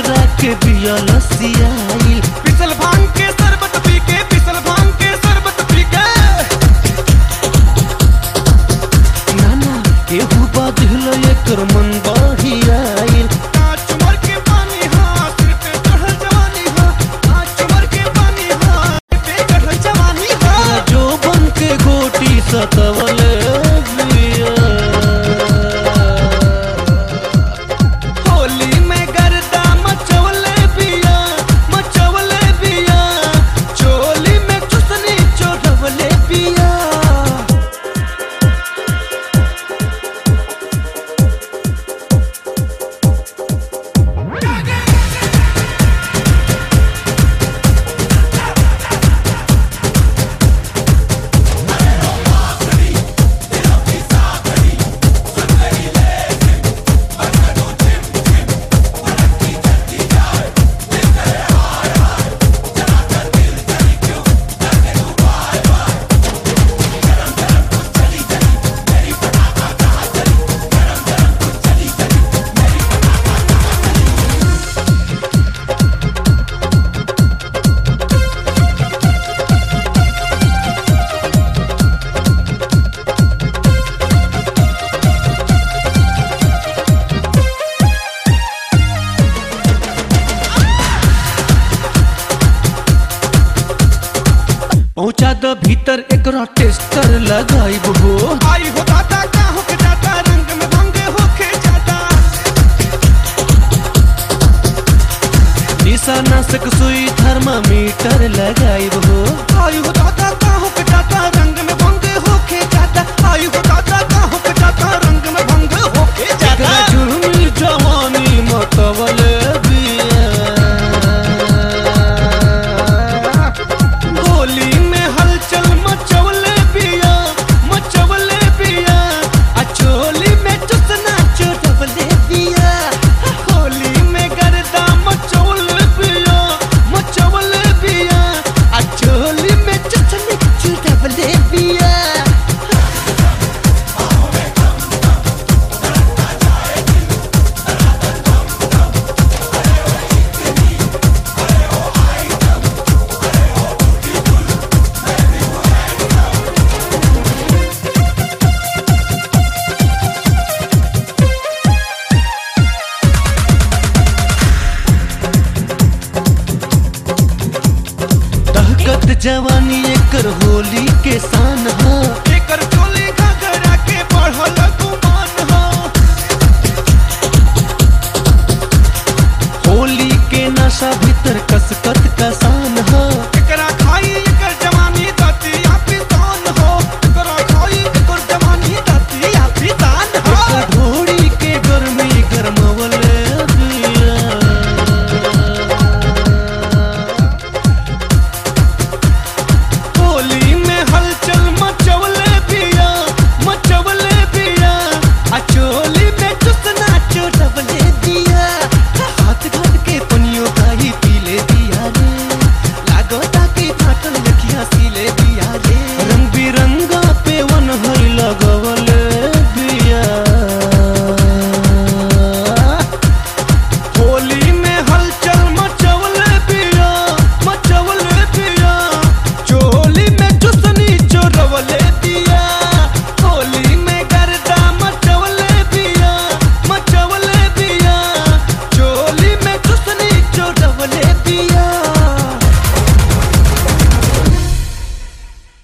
एकरा के बिया लसियाइल पिसल भांग के शरबत पी के पिसल भांग के शरबत पी के नाना केहू बाधिल एकर मन बढ़ियाइल कांच उमर के पानी हाँ सिर पे चढ़ल जवानी हाँ कांच उमर के पानी हाँ सिर पे चढ़ल जवानी हाँ जो बन के गोटी सतवले बिया होली में गर्दा मचवले बिया मचवले बिया चोली में चुसनी चोढ़वले बिया पहुंचा द भीतर एकरा टेस्टर लगाइब हो आई हो दादा का होके जाता रंग में भंग होके जाता निशाना से सुई थर्मामीटर लगाइब हो आई हो दादा का होके जाता रंग में भंग होके जाता आई हो दादा का होके जाता रंग में भंग होके जाता एकरा जुर्मी जवानी मतवले बिया होली में हलचल मचवले पिया मचवले पिया अचोली में चुसना चोटवले पिया होली में गर्दा मचवले पिया मचवले पिया अचोली में चुसना चोटवले पिया दहकत जवानी एकर होली के शान हा एकर चोली घगरा के बढ़ल गुमान हो होली के नशा भीतर कसकत